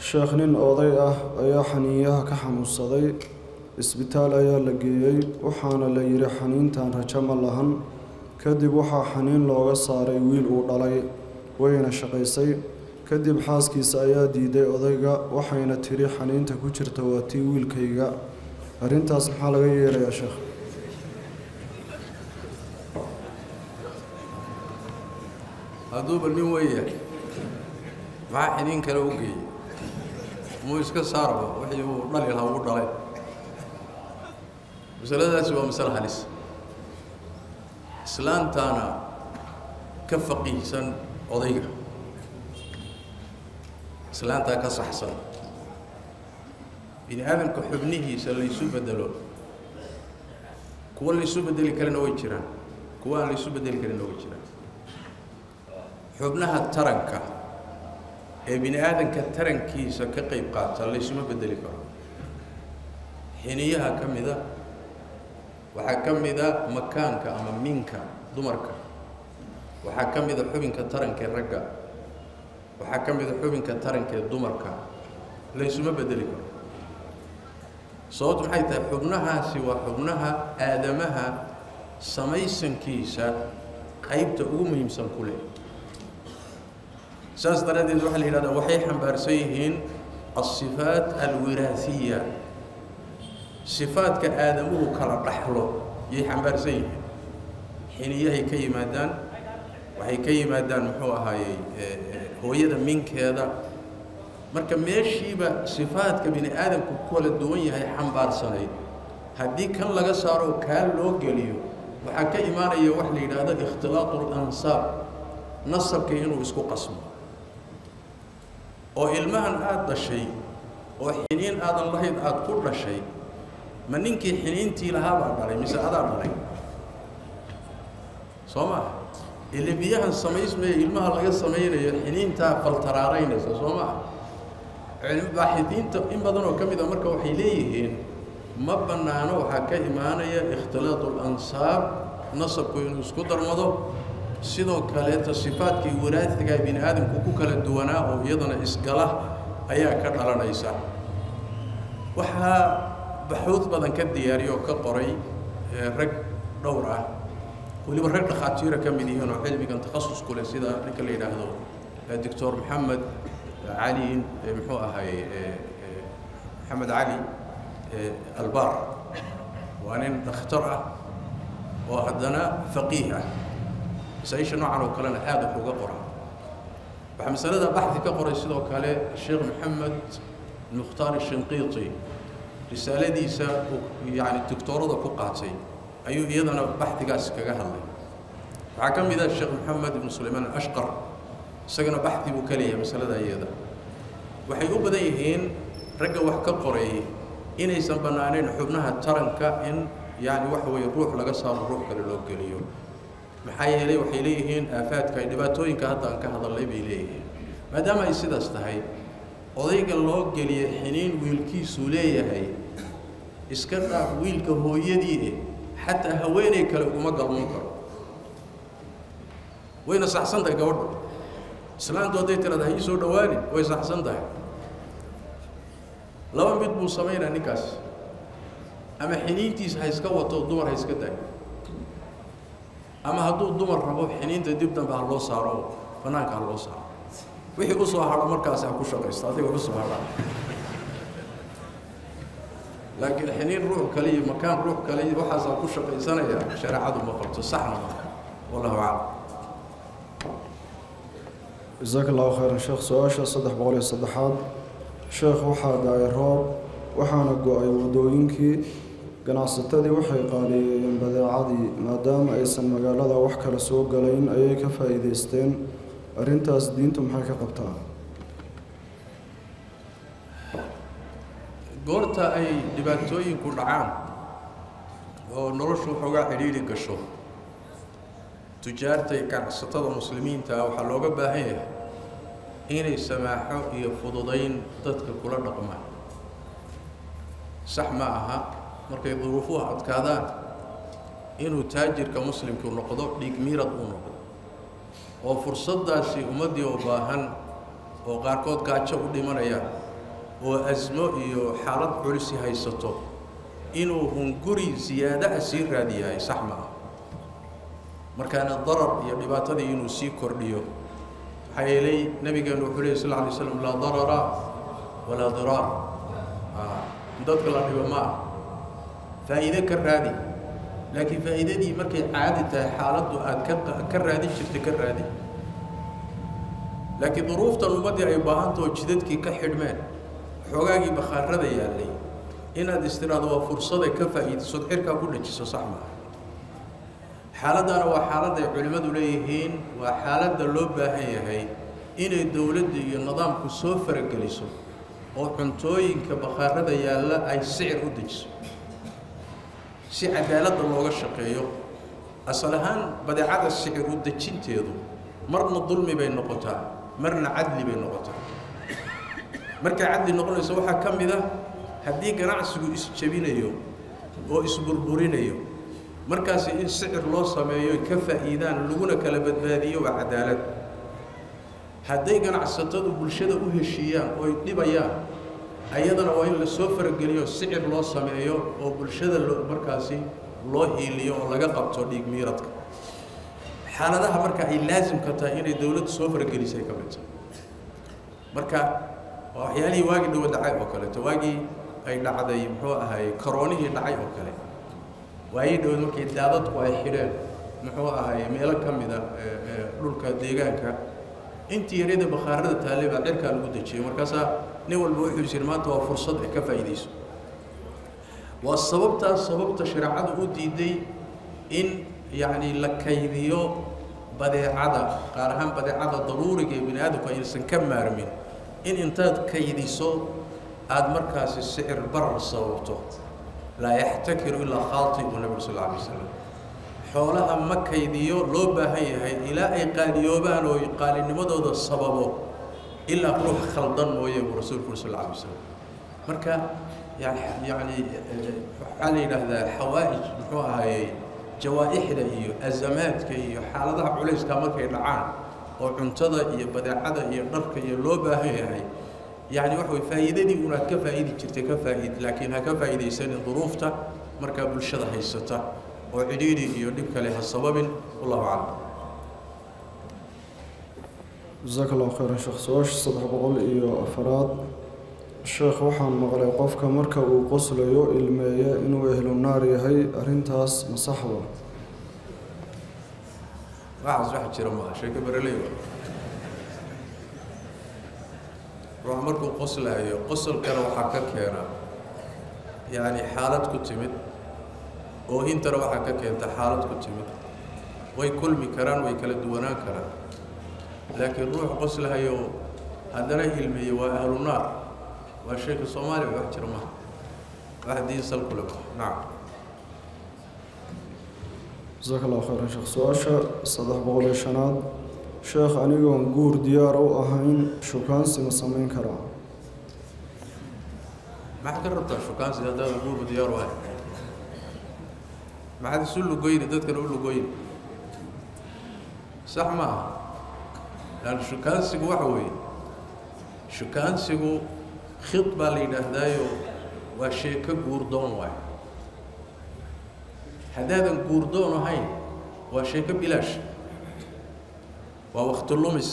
sheekh nin oday ah ayaa xaniinyaha ka xanuunsaday isbitaal ayaa la geeyey waxaana la yidhi xaniintan rajo ma lahan kadib waxaa xaniin looga saaray wiil uu dhalay wayna shaqaysay kadib xaaskiisa ayaa diiday odayga waxayna tidhi xaniinta ku jirta waa tii wiilkayga arrintaas maxaa laga yeelayaa sheekh hadduuba nin weya maxaa xiniin kale u geeyey muu iska saarba wixii uu dhali lahaa ugu dhalay masaladaasi waa masale halis islaantaana ka faqiihsan odayga islaantaa ka saxsan bini aadamka xubnihiisa laysu bedelo kuwa laysu bedeli karana way jiraan kuwa aan laysu bedeli karina way jiraan xubnaha taranka ee bini aadamka tarankiisa ka qayb qaata laysuma bedeli karo xiniyaha ka mida waxaa ka mida makaanka ama minka dumarka waxaa ka mida xubinka tarankee ragga waxaa ka mida xubinka tarankee dumarka laysuma bedeli karo sababtu maxay tahay xubnahaasi waa xubnaha aadamaha samaysankiisa qaybta ugu muhiimsan ku leh saas daraaddeed waxaa la yidhahdaa waxay xambaarsan yihiin alsifaat alwiraasiya sifaadka aadamuhu kala dhaxlo yay xambaarsan yihiin xiniyahay ka yimaadaan waxay ka yimaadaan muxuu ahaayey hooyada minkeeda marka meeshiiba sifaadka bini aadamku ku kala duwan yahay xambaarsanayd haddii kan laga saaro kaa loo geliyo waxaa ka imaanaya wax la yidhaahdo ikhtilaaqu lansaab nasabkii inuu isku qasmo oo ilmahan aada dhashay oo xiniin aadan lahayn aada ku dhashay ma ninkii xiniintii lahaabaa dhalay mise adaa dhalay soo maha ile biyahan samaysmaya ilmaha laga samaynayo xiniintaa faltaraaraynaysa soo maha baaxidiinta in badan oo ka mid a marka waxay leeyihiin ma bannaano waxaa ka imaanaya ikhtilaatu lansaab nasabku inuu isku darmado sidoo kaleeta sifaadkii waraadiga bini aadamku ku kala duwanaa oo iyadana isgala ayaa ka dhalanaysa waxaa baxuud badan ka diyaariya oo ka qoray rag dhowr ah weliba rag dhakhaatiira ka mid yihiin oo cilmigan takhasus ku leh sida ninka la yidhaahdo doctor maxamed cali muxuu ahay maxamed cali albar waa nin dhakhtar ah oo haddana faqiih ah masaaisha noocan oo kalena aada wax uga qora waxaa masalada baxdi ka qoray sidoo kale sheekh maxamed mukhtaar shinqiiti risaaladiisa yani doctoorada ku qaatay ayuu iyadana baxdigaas kaga hadlay waxaa ka mid ah sheekh maxamed ibnu sulaymaan ashqar isagana baxdi buu ka leeyahay masalada iyada waxay u badan yihiin ragga wax ka qoray inaysan bannaanayn xubnaha taranka in yani waxa weeye ruux laga saaro ruux kale loo geliyo maxaa yeelay waxay leeyihiin aafaadka ay dhibaatooyinka hadda aan ka hadalnay bay leeyihiin maadaama ay sidaas tahay odayga loo geliya xiniin wiilkiisuu leeyahay iska dhaaf wiilka hooyadii eh xataa haweenay kale uguma galmoon karo wayna saxsan tahay gabadhu islaantu hadday tirahda ha ii soo dhowaanin way saxsan tahay laba mid buu samaynaa ninkaas ama xiniintiisa ha iska wato dumar ha iska daayo ama hadduu dumar rabo xiniinta dib dambe ha loo saaro bannaanka ha loo saaro wixii u soo hadho markaasi ha ku shaqaysto adiga u soo hadha laakiin xiniin ruux kale iyo makaan ruux kale iyo waxaasaa ku shaqaysanaya shareecadu ma qabto saxna ma wallahu aclam jasaaka allahu khayran sheekh su-aasha saddex boqol iyo saddexaad sheekh waxaa dhacay roob waxaana go-ay waddooyinkii ganacsatadii waxay qaaliyeeyeen badeecadii maadaama aysan magaalada wax kale soo galayn ayay ka faa'iidaysteen arrintaas diintu maxay ka qabtaa goorta ay dhibaatooyinku dhacaan oo noloshu waxoogaa cidhiidhi gasho tujaarta iyo ganacsatada muslimiinta ah waxaa looga baahan yahay inay samaaxo iyo fududayn dadka kula dhaqmaan sax ma aha markay duruufuhu adkaadaan inuu taajirka muslimku noqdo dhiig miirad uu noqdo oo fursaddaasi ummaddii oo baahan oo qaarkood gaajo u dhimanaya oo asmo iyo xaalad culisi haysato inuu hunguri siyaada ah sii raadiyahay sax maaha markaana darar iyo dhibaatadii inuu sii kordhiyo maxaa yeelay nabigeenu wuxuu lehy sal lla alay slam laa darara walaa diraar dadka la dhibo ma ah faa'iide ka raadi laakiin faa'iidadii markay caadi tahay xaaladdu aad ka ka raadin jirta ka raadi laakiin duruuftan ummaddii ay baahantao jidadkii ka xidhmeen xoogaagii bakhaarada yaallay inaad istiraado waa fursaday ka faa'iidaysood xirkaa ku dhajiso sax maaha xaaladdaana waa xaalad ay culimmadu leeyihiin waa xaaladda loo baahan yahay inay dowladda iyo nidaamku soo farageliso oo cuntooyinka bakhaarada yaalla ay sicir u dejiso si cadaaladda looga shaqeeyo asal ahaan badeecada sicir u dejinteedu marna dulmi bay noqotaa marna cadli bay noqotaa markay cadli noqonayso waxaa ka mid ah haddii ganacsigu isjebinayo oo isburburinayo markaasi in sicir loo sameeyo ka faa'iidaan laguna kala badbaadiyo waa cadaalad hadday ganacsatadu bulshada u heshiiyaan ooy dhibayaan ayadana waa in la soo farageliyo sicir loo sameeyo oo bulshada lo markaasi loo hiiliyo oo laga qabto dhiig miiradka xaaladaha marka ay laasimka tahay inay dowladdu soo faragelisay ka mid tahay marka waa waxyaalihii waagii dhawo dhacay oo kaleeto waagii ay dhacday muxuu ahaay karoonihii dhacay oo kale waayii dhawad markay daadadku ay xidheen muxuu ahaay meelo ka mida dhulka deegaanka intii yaryada bakhaarada taallay baa cirkaa lagu dejiyey markaasaa nin walba wuxuu jiri maanta waa fursad ay ka faa'iidayso waa sababtaas sababta shareecadu u diiday in yacni la kaydiyo badeecada qaar ahaan badeecada daruuriga ee bini aadamku aysan ka maarmin in intaad kaydiso aada markaasi sicir barar sababto laa yaxtakiru ilaa khaatibu nabigu sal alla alay wasalam xoolaha ma kaydiyo loo baahan yahay ilaa ay qaaliyoobaan oo qaalinimadooda sababo ilaa ruux khaldan mooye buu rasuulku uri sal alla alay wasalam marka yani yacni waxaa la yidhaahdaa xawaa'ij muxuu ahaayey jawaa'ixda iyo azamaadka iyo xaaladaha culayska markay dhacaan oo cuntada iyo badeecada iyo dharka iyo loo baahan yahay yacni waxa way faa'iidadii unaad ka faa'idi jirtay ka faa'id laakiin ha ka faa'iidaysanin duruufta markaa bulshada haysata oo cidhiidhi iyo dhib kale ha sababin wallahu aclam jasaaka allahu khayran sheekh su-aasha saddex boqol iyo afaraad sheekh waxaan maqlay qofka marka uu qoslayo ilmeeye inuu ehlu naar yahay arrintaas ma saxba waxaas wax jira maaha sheeko bereley wa ruux markuu qoslaayo qosolkana waxaa ka keena yacni xaalad ku timid oo intana waxaa ka keenta xaalad ku timid way kulmi karaan way kala duwanaan karaan laakiin ruux qoslahayo haddana ilmeeye waa ahlu naar waa sheeka soomaaliya wax jira maaha wax diin sal kule maaha nacam jasaaka allahu khayran sheekh su-aasha saddex boqol iyo shanaad sheekh anigoon guur diyaar u ahayn shukaansi ma samayn karaa maxaad ka rabtaa shukaansi haddaada guurba diyaar u ahay maxaad isu lugoyni dadkana u lugoyni sax maaha lan shukaansigu waxa weeye shukaansigu khid baa la yidhaahdaayo waa sheeko guurdoon waayo haddaadan guurdoon ahayn waa sheeko bilaash waa wakti lumis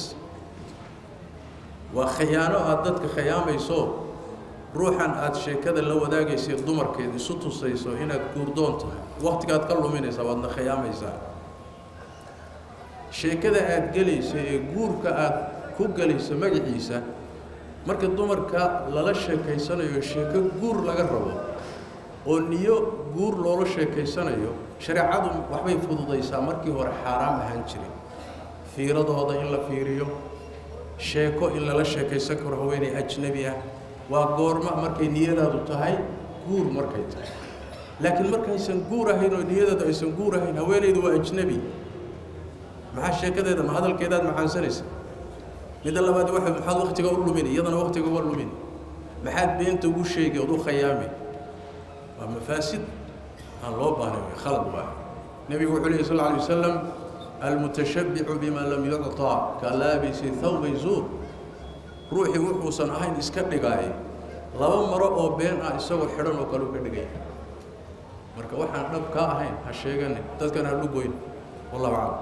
waa khiyaano aada dadka khiyaamayso ruuxan aada sheekada la wadaagaysa dumarkeed isu tusayso inaad guurdoon tahay waktigaad ka luminaysaa waadna khiyaamaysaa sheekada aada gelaysa ee guurka aada ku gelayso magaciisa marka dumarka lala sheekaysanayo sheeko guur laga rabo oo niyo guur loola sheekaysanayo shareecadu waxbay fududaysaa markii hore xaaraam ahaan jiray fiiradooda in la fiiriyo sheeko in lala sheekaysan karo haweeney ajnebi ah waa goorma markay niyadaadu tahay guur markay tahay laakiin markaysan guur ahayn oo niyadaadu aysan guur ahayn haweenaydu waa ajnebi maxaa sheekadeeda ma hadalkeedaad macaansanaysa midda labaad waa maxaad waktiga u lumin iyadana waktiga uga lumin maxaad beenta ugu sheegi ood u khayaami waa mafaasid aan loo baahnayn wey khalad waa nebigu wuxuu lehi sal lla alay wasalam almutashabbicu bima lam yucطaa ka laabisi thawbay zuur ruuxii wuxuusan ahayn iska dhigaay laba maro oo been ah isagoo xidhan oo kale u ka dhigaya marka waxaan dhab kaa ahayn ha sheeganin dadkan ha dhugoyn wallahu aclam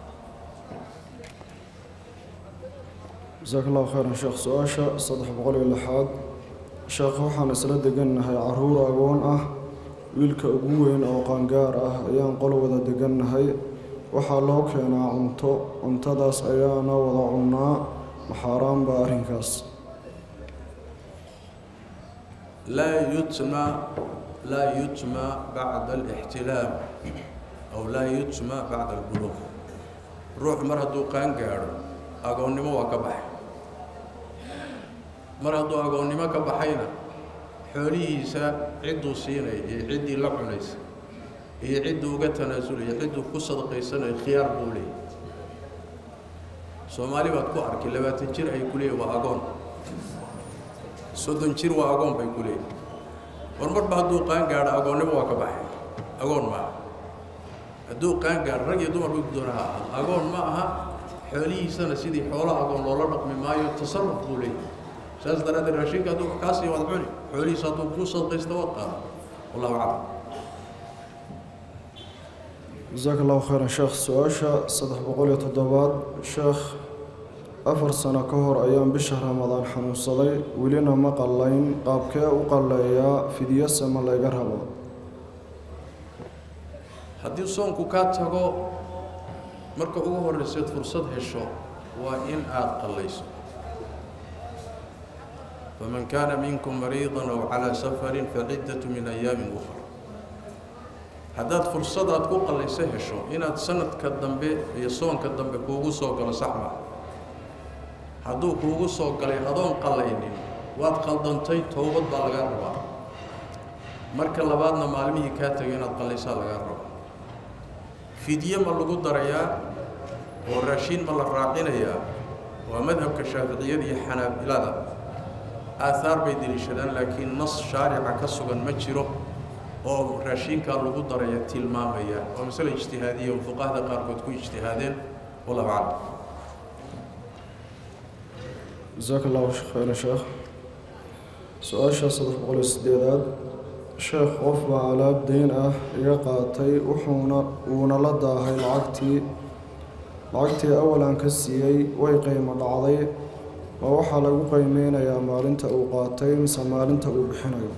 jasaaka allahu khayran sheekh su-aasha saddex boqol iyo lixaad sheekh waxaan isla degannahay caruur agoon ah wiilka ugu weyn oo qaangaar ah ayaan qol wada degannahay waxaa loo keenaa cunto cuntadaas ayaana wada cunnaa maxaaraan baa arrinkaas laa yutma laa yutma bacda alixtilaam aw laa yutma bacda albuluuq ruux mar hadduu qaan gaadho agoonnimo waa ka baxay mar hadduu agoonnimo ka baxayna xoolihiisa cidduu siinaya iyo ciddii la cunaysa iyo cidduu uga tanaasulaya cidduu ku sadaqaysanayo khiyaar buu leeyay soomaali baad ku arkay labaatan jir ay ku leeyihin waa agoon soddon jir waa agoon bay ku leeyihin war marba hadduu qaan gaadho agoonnimo waa ka baxay agoon ma aha hadduu qaan gaadho rag iyo dumar bay ku doona ha ahaado agoon ma aha xoolihiisana sidii xoola agoon loola dhaqmi maayo tasarruf buu leeyahy saas daraaddeed raashinka hadduu wax kaa sii wad cuni xoolihiisa hadduu kuu sadaqaysta waad qaada wallahu aclam jasaaka allahu khayran sheekh su-aasha saddex boqol iyo toddobaad sheekh afar sano ka hor ayaan bisha ramadaan xanuunsaday welina ma qallayn qaabkee u qalleeyaa fidyase ma layga rabo haddii soonku kaa tago marka ugu horrayseed fursad hesho waa in aada qallayso faman kaana minkum mariidan aw calaa safarin faciddatu min ayaamin ukhra haddaad fursadaad ku qallayso hesho inaad sanadka dambe iyo soonka dambe kuugu soo galo sax maa hadduu kuugu soo galay adoon qallaynin waad qaldantay towbad baa lagaa rabaa marka labaadna maalmihii kaa tegay inaad qallaysaa lagaa rabaa fidye ma lagu darayaa oo raashiin ma la raacinayaa waa madhabka shaaficiyada iyo xanaabilada aahaar bay deliishadaan laakiin nas shaarica ka sugan ma jiro oo raashiinkaa lagu daraya tilmaamaya waa masale ijtihaadiya oo fuqahada qaarkood ku ijtihaadeen wallahu aclam jasaaka allahu khayran sheekh su-aasha saddex boqol iyo sideedaad sheekh qof baa alaab deyn ah iga qaatay wuxuuna wuuna la daahay lacagtii lacagtii awal aan ka siiyey way qiimo dhacday ma waxaa lagu qiimeynayaa maalinta uu qaatay mise maalinta uu bixinayo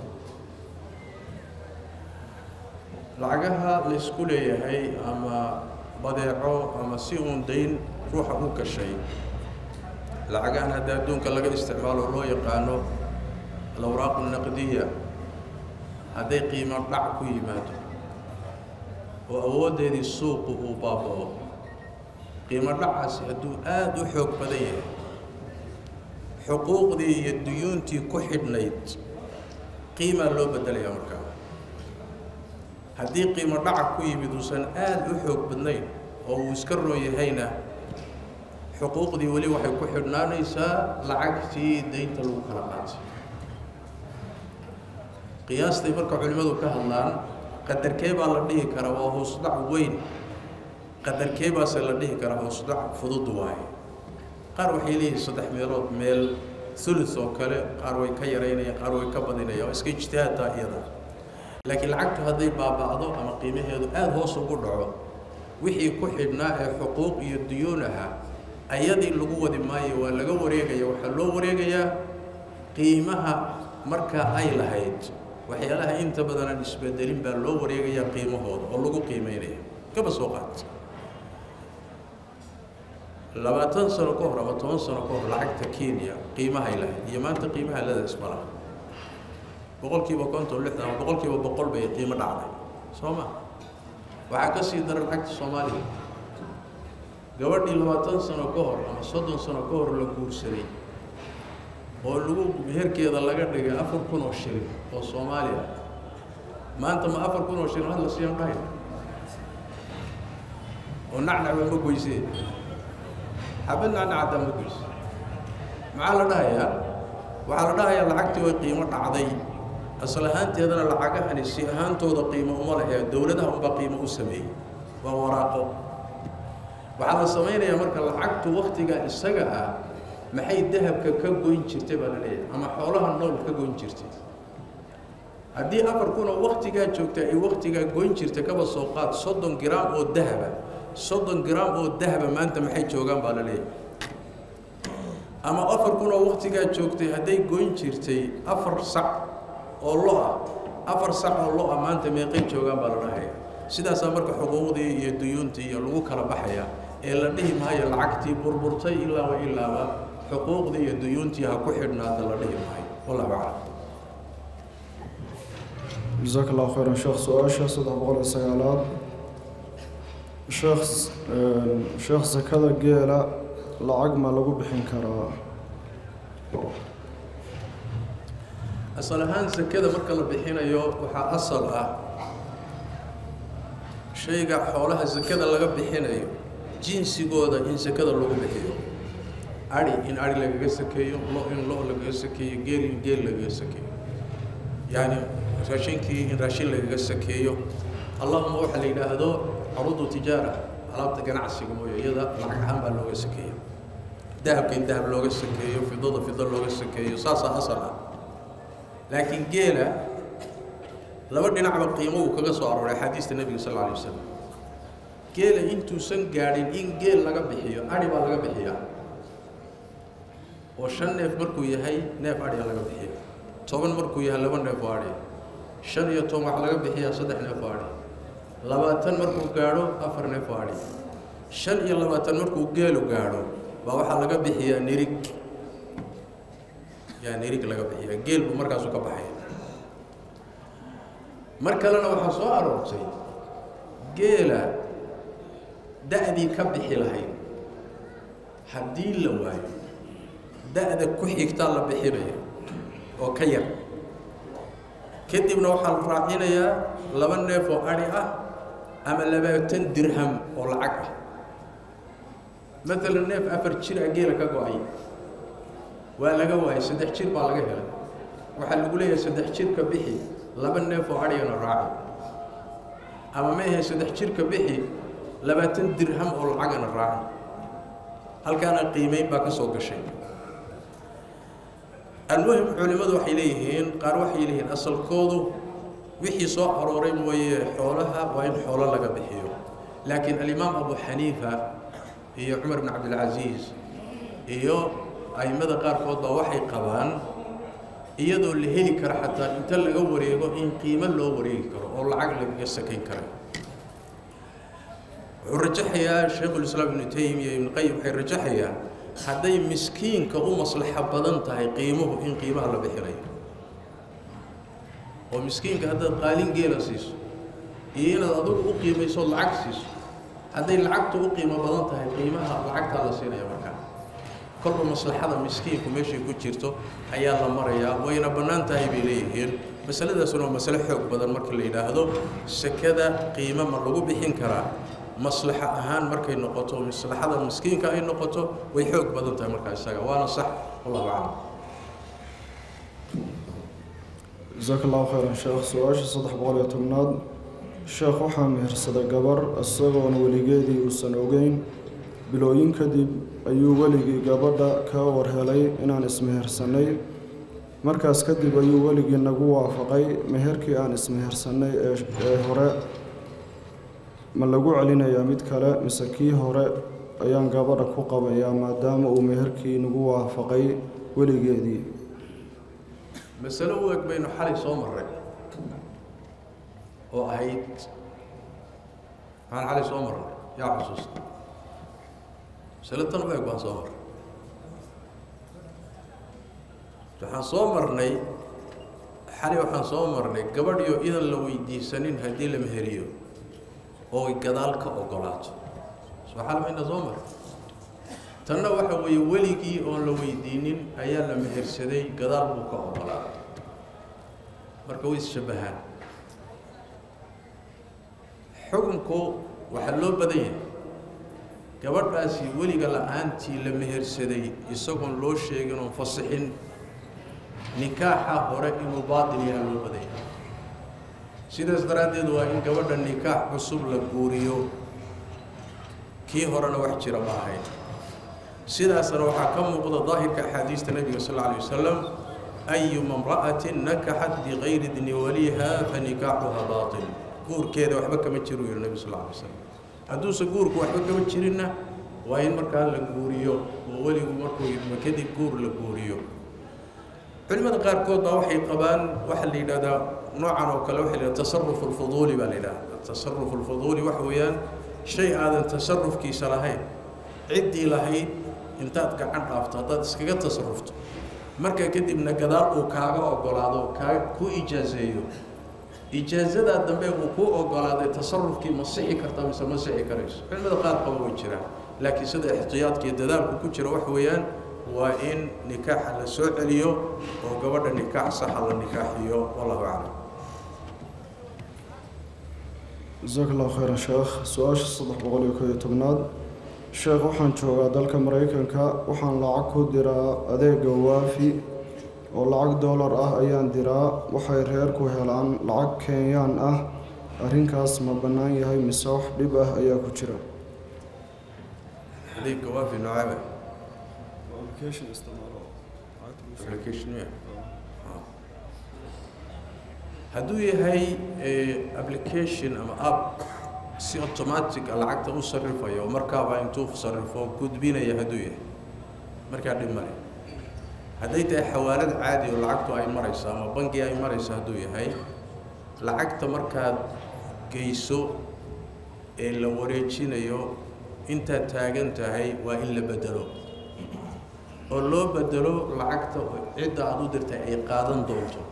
lacagaha laysku leeyahay ama badeeco ama si uun dayn ruuxa u gashay lacagahan hadda adduunka laga isticmaalo loo yaqaano alawraaqu naqdiya hadday qiimo dhac ku yimaado oo awooddeedii suuqu uu baaba'o qiimo dhacaasi hadduu aada u xoog badan yahay xuquuqdii iyo duyuuntii ku xidhnayd qiimaa loo beddelayaa markaa haddii qiimo dhaca ku yimid uusan aada u xoog badnayn oo uu iska roon yahayna xuquuqdii weli waxay ku xidhnaanaysaa lacagtii daynta lagu kala qaatay qiyaastay marka culimmadu ka hadlaan qadarkee baa la dhihi karaa waa hoosdhac weyn qadarkee baase la dhihi karaa hoosdhac fudud waaye qaar waxay leeyihiin saddex meelood meel ulus oo kale qaar way ka yaraynayaan qaar way ka badinayaan waa iska ijtihaadtaa iyada laakiin lacagtu hadday baaba'do ama qiimaheedu aada hoos ugu dhaco wixii ku xidhnaa ee xuquuq iyo duyuun ahaa ayadii lagu wadi maayo waa laga wareegaya waxaa loo wareegayaa qiimaha markaa ay lahayd waxyaalaha inta badan aan isbedelin baa loo wareegayaa qiimahooda oo lagu qiimeynaya kaba soo qaat labaatan sano ka hor ama toban sano ka hor lacagta kenya qiimahay lahayd iyo maanta qiimaha ladaas ma laha boqol kiiba konton lixdan ama boqol kiiba boqol bay qiimo dhacday soo ma waxaa ka sii dara lacagta soomaaliya gabadhii labaatan sano ka hor ama soddon sano ka hor la guursaday oo lagu meherkeeda laga dhigay afar kun oo shilin oo soomaaliya maanta ma afar kun oo shilin had la siiyan dhahay oo nacnacba ma goysee xabad nacnacaddaa ma goyse maxaa la dhahayaa waxaa la dhahayaa lacagtii way qiimo dhacday asal ahaanteedana lacagahani si ahaantooda qiimo uma lehee dowladaha unbaa qiimo u sameeyey waa waraaqo waxaa la samaynayaa marka lacagtu waktigaa isaga ah maxay dahabka ka goyn jirtay baa la leeyahay ama xoolaha nool ka goyn jirtay haddii afar kunoo waktigaa joogta ay waktigaa goyn jirta kaba soo qaad soddon giraam oo dahaba soddon giraam oo dahaba maanta maxay joogaan baa la leeyahay ama afar kunoo waktigaa joogtay hadday goyn jirtay afar sac oo lo ah afar sac oo lo ah maanta meeqay joogaan baa la dhahaya sidaasaa marka xuquuqdii iyo duyuuntii iyo lagu kala baxaya ee la dhihi maayo lacagtii burburtay ilaaba ilaaba xuquuqdii iyo duyuuntii ha ku xidhnaada la dhihi maayo wallahu aclam jasaaka allahu khayran sheekh su-aasha saddex boqol iyo sagaalaad sheekh sheekh sakada geela lacag ma lagu bixin karaa asal ahaan sakada marka la bixinayo waxaa asal ah shayga xoolaha sakada laga bixinayo jinsigooda in sakada lagu bixiyo ari in ari lagaga sakeeyo lo in lo lagaga sakeeyo geel in geel lagaga sakeeyo yacni raashinkii in raashin lagaga sakeeyo allahuma waxa la yidhaahdo carudu tijaara alaabta ganacsiga mooye iyada lacag ahaan baa looga sakeeyo dahabka in dahab looga sakeeyo fidada fido looga sakeeyo saasaa asal ah laakiin geela laba dhinacba qiimo uu kaga soo arooray axaadiista nebiga sal alla alay wasalam geela intuusan gaadhin in geel laga bixiyo adhi baa laga bixiyaa oo shan neef markuu yahay neef adhiga laga bixiya toban markuu yahay laba neef oo adhi shan iyo toban waxaa laga bixiyaa saddex neef oo adhi labaatan markuu gaadho afar neef oo adhi shan iyo labaatan markuu geelu gaadho baa waxaa laga bixiyaa nirig yaa nirig laga bixiyaa geel buu markaasu ka baxaya mar kalena waxaa soo aroortay geela da-dii ka bixi lahayd haddii la waayo da-da ku xigtaa la bixinaya oo ka yar kadibna waxaa la raacinayaa laba neef oo adhi ah ama labaatan dirham oo lacag ah maalan neef afar jir a geela ka go-ay waa laga waayay saddex jir baa laga helay waxaa lagu leeyahay saddex jirka bixi laba neef oo adhigana raaci ama ma ahe saddex jirka bixi labaatan dirham oo lacagana raaci halkaana qiimeyn baa ka soo gashay almuhim culimmadu waxay leeyihiin qaar waxay leeyihiin asalkoodu wixii soo arooray mooye xoolaha waa in xoolo laga bixiyo laakiin alimaam abu xaniifa iyo cumar bn cabdilcasiis iyo a'immada qaarkood baa waxay qabaan iyadoo la heli karo xataa inta laga wareego in qiimo loo wareegi karo oo lacag lagaga sakayn kara wuxuu rajaxayaa shaykhulislaam ibnu taymiya ibnu qayim waxay rajaxayaan hadday miskiinka u maslaxo badan tahay qiimuhu in qiimaha la bixinayo oo miskiinka haddaad qaalin geela siiso iyo inaad adigu u qiimayso lacag siiso hadday lacagtu u qiimo badan tahay qiimaha lacagtaa la siinaya markaa kolba maslaxada miskiinku meeshay ku jirto ayaa la marayaa wayna bannaan tahay bay leeyihiin masaladaasuna waa masale xoog badan marka la yidhaahdo sakada qiimo ma lagu bixin karaa maslaxo ahaan markay noqoto maslaxada miskiinka ay noqoto way xoog badan tahay markaa isaga waana sax wallahu aclam jasaaka allahu khayran sheekh su-aasha saddex boqol iyo tobnaad sheekh waxaa mehersaday gabar isagoona weligeedii uusan ogeyn bilooyin kadib ayuu weligii gabadha ka warhelay inaan ismehersanay markaas kadib ayuu weligii nagu waafaqay meherkii aan ismehersanay ee hore ma lagu celinayaa mid kale mise kii hore ayaan gabadha ku qabayaa maadaama uu meherkii nagu waafaqay weligeedii masalo u eg baynu xalay soo marray oo ahayd maxaan xalay soo marray yaa xusuusta masalo tan u eg baan soo marray waxaan soo marnay xalay waxaan soo marnay gabadhiyo idan la weydiisanin haddii la meheriyo oo ay gadaal ka ogolaato soo xalmayna soo maray tanna waxa weeye weligii oon la weydiinin ayaa la mehersaday gadaal buu ka ogolaaday marka way is-shabbahaan xukunku waxaa loo badan yahay gabadhaasi weliga la-aantii la mehersaday isagoon loo sheegin oon fasixin nikaaxa hore inuu baatil yaha loo badan yahay sidaas daraaddeed waa in gabadha nikaax cusub la guuriyo kii horena wax jira ma ahayn sidaasna waxaa ka muuqda daahirka axaadiista nebiga sal alla alay wasalam ayuma imra'atin nakaxat bikayri dni waliha fanikaaxuha baatil guurkeeda waxba kama jiru yihi nebi sal alla alay wasalam hadduuse guurku waxba kama jirinna waa in markaa la guuriyo oo weligu markuu idmo kadib guur la guuriyo culimada qaarkood baa waxay qabaan waxaa la yidhahdaa noocan oo kale waxa la yidhahda tasarufu alfuduuli baa la yidhahda tasarufu alfuduuli waxa weeyaan shay aadan tasarufkiisa lahayn ciddii lahayd intaad gacan dhaafto haddaad iskaga tasarufto markaa kadibna gadaal uu kaaga ogolaado kaa ku ijaazeeyo ijaazadaa dambe uu kuu ogolaaday tasarufkii ma sixi kartaa mise ma sixi karayso culimada qaar qaba way jiraan laakiin sida ixtiyaadka iyo dadaalku ku jira waxa weeyaan waa in nikaaxa la soo celiyo oo gabadha nikaax saxa la nikaaxiyo wallahu aclam jasaaka allahu khayran sheekh su-aasha saddex boqol iyo koo iyo tobnaad sheekh waxaan joogaa dalka maraykanka waxaan lacag ku diraa adeega waafi oo lacag dollar ah ayaan diraa waxay reerku helaan lacag kenyaan ah arrinkaas ma bannaan yahay mise wax dhib ah ayaa ku jira adeegga waafi noocaba application ya hadduu yahay application ama app si automatic a lacagta u sarrifayo oo markaaba intuu sarrifo gudbinaya hadduu yahay markaa dhib male hadday tahay xawaalad caadi oo lacagtu ay marayso ama bangi ay marayso hadduu yahay lacagta markaad geyso ee la wareejinayo intaad taagan tahay waa in la bedelo oo loo bedelo lacagta cidda aada u dirtay ay qaadan doonto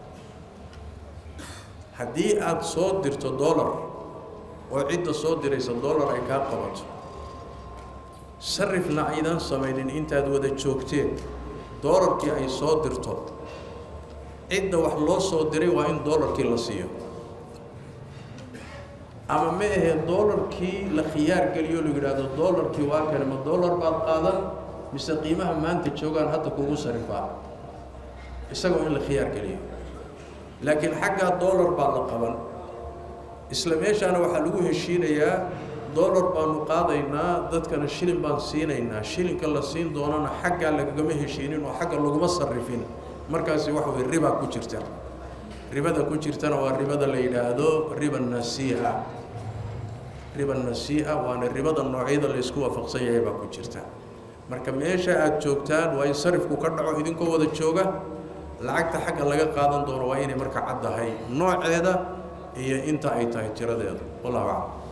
haddii aada soo dirto dollar oo cidda soo diraysa dollar ay kaa qabato sarifna aydan samaynin intaad wada joogteen dollarkii ay soo dirto cidda wax loo soo diray waa in dollarkii la siiyo ama ma ahee dollarkii la khiyaar geliyo la yidhaahdo dollarkii waa kane ma dollar baad qaadan mise qiimaha maanta joogaan hadda kugu sarifaa isagoo in la khiyaar geliyo laakiin xaggaa dollar baa la qaban isla meeshaana waxaa lagu heshiinayaa dollar baanu qaadaynaa dadkana shilin baan siinaynaa shilinka la siin doonana xaggaa lagagama heshiinin oo xagga laguma sarrifin markaasi waxa weye ribaa ku jirta ribada ku jirtana waa ribada la yidhaahdo riba nasii'a riba nasii'a waana ribada noocyada la isku waafaqsan yahay baa ku jirta marka meesha aada joogtaan waa in sarifku ka dhaco idinkoo wada jooga lacagta xagga laga qaadan doono waa inay marka caddahay nooceeda iyo inta ay tahay tiradeeda wallahu aclam